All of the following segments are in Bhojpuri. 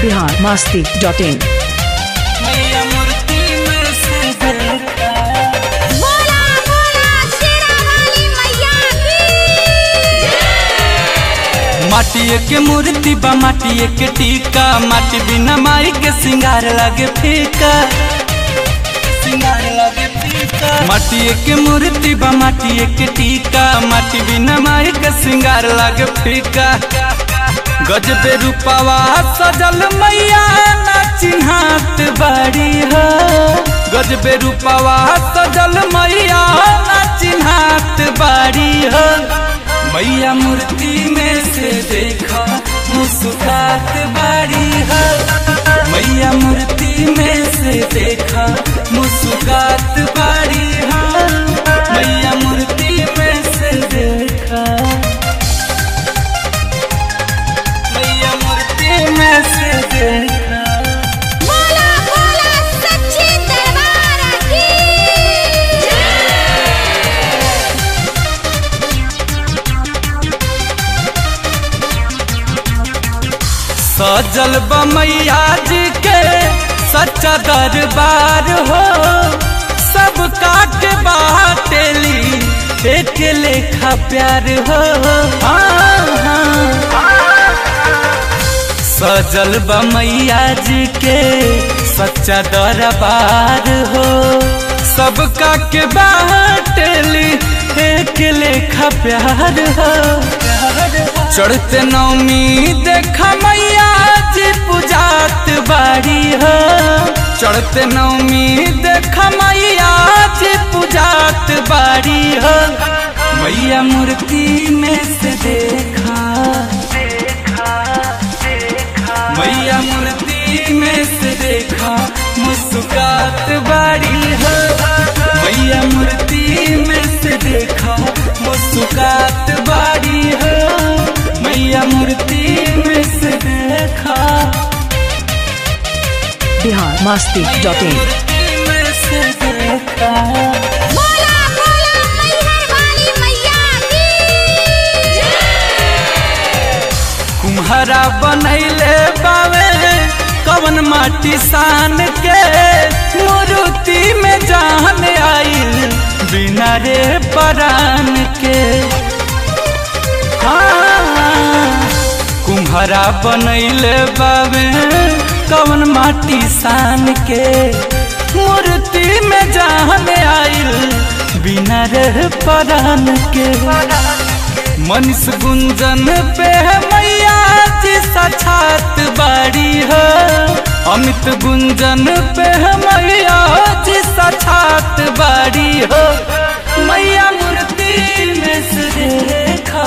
बिहार मस्ती डॉट इन मैया मूर्ति में से देखा बोला बोला शेरा वाली मैया की माटिए के मूर्ति बा माटिए के टीका माटी बिना माई के सिंगार लागे फीका सिंगार लागे फीका माटिए के मूर्ति बा माटिए के टीका माटी बिना माई के सिंगार लागे फीका गजबे रूपावा सजल मैया ना चिन्हात बाड़ी हो गजबे रूपावा सजल मैया ना चिन्हात बाड़ी हो मैया मूर्ति में से देखा मुस्कुरात बाड़ी है मैया मूर्ति में से देखा मुस्कुरात बाड़ी है मैया मूर्ति में से देखा मैया मूर्ति में से देखा बोला बोला सच्ची दरबार की सजल बमैया जी के सच्चा दरबार हो सब काट बाटेली एक लेखा प्यार हो हाँ, हाँ। सजल बमैया जी के सच्चा दरबार हो सबका के बाटेली एक लेखा प्यार हो चढ़ते नौमी देखा मैया जी पूजात बाड़ी हो चढ़ते नौमी देखा मैया जी पूजात बाड़ी हो मैया मूर्ति में से देखा मैया मूर्ति में से देखा मुस्कुरात बाड़ी हो मैया मूर्ति में से देखा मुस्कुरात बाड़ी हो मैया मूर्ति में से देखा बिहार मस्ती मैया डॉट इन मूर्ति में से देखा बोला बोला मैहर वाली मैया की कुम्हारा बनैले बावे कवन माटी सान के मूर्ति में जान आइल बिना रे परान के हाँ कुम्हारा बनैले बावे कवन माटी सान के मूर्ति में जान आइल बिना रे परान के मनीष गुंजन पे मैया जी साक्षात बाड़ी हो अमित गुंजन पे मैया जी साक्षात बाड़ी हो मैया मूर्ति में से देखा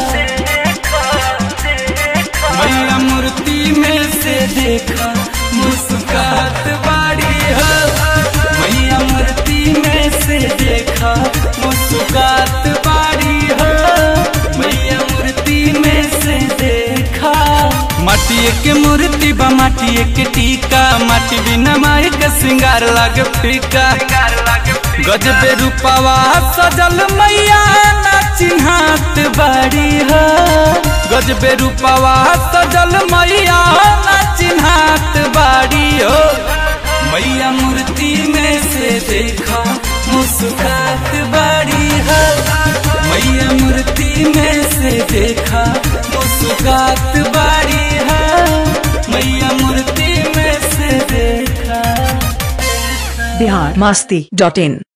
मैया मूर्ति में से देखा मुस्कुरात बाड़ी हो मैया मूर्ति में से देखा मुस्कुरात बाड़ी हो मैया मूर्ति में से देखा माटिए के मूर्ति बा माटिए के टीका माटी बिना माई के सिंगार लागे फीका गजबे रूपावा सजल मैया ना चिन्हात बाड़ी हो गजबे रूपावा सजल मैया ना चिन्हात बाड़ी हो मैया मूर्ति में से देखा मुस्कुरात बाड़ी हो मैया मूर्ति में से देखा मुस्कुरात बाड़ी हो मैया मूर्ति में से देखा बिहार मस्ती डॉट इन